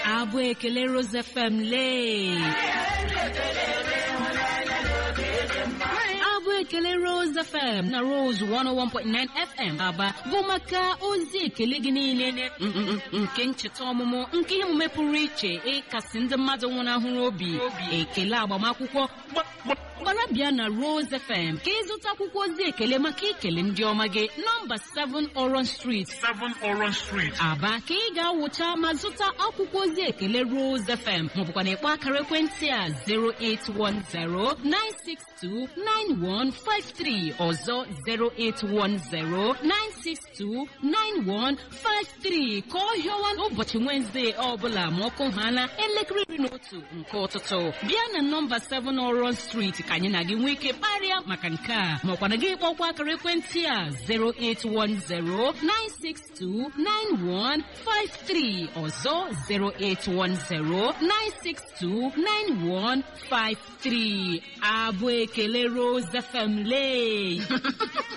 abụ ekele Rose FM lee abụ ekele Rose FM na Rose 101.9 FM aba bụ maka ozi ekele gị niile mm, mm, mm, nke ncheta ọmụmụ nke ihe omume pụrụ iche ịkasị ndị mmadụ nwụnahụrụ obi ekele agbamakwụkwọ gbara bịa na Rose FM ka ịzụta akwụkwọ ozi ekele maka ikele ndị ọma gị nọmba 7 Orange Street 7 Orange Street. Aba ka ị ga-awụcha ma zụta akwụkwọ ozi ekele Rose FM maọbụkwa na ịkpọ akara ekwentị a 08109629153 ọzọ 08109629153 ka ọ hịọwa ụbọchị Wednesday ọbụla ma ọkụ ha na elekere iri na otu nke ụtụtụ bịa na nọmba 7 Orange Street ka anyị na gị nwee ike kparịa maka nke a maọkwa na gị kpọkwa akara ekwentị a 08109629153 ọzọ 08109629153 abụ ekele Rose FM lee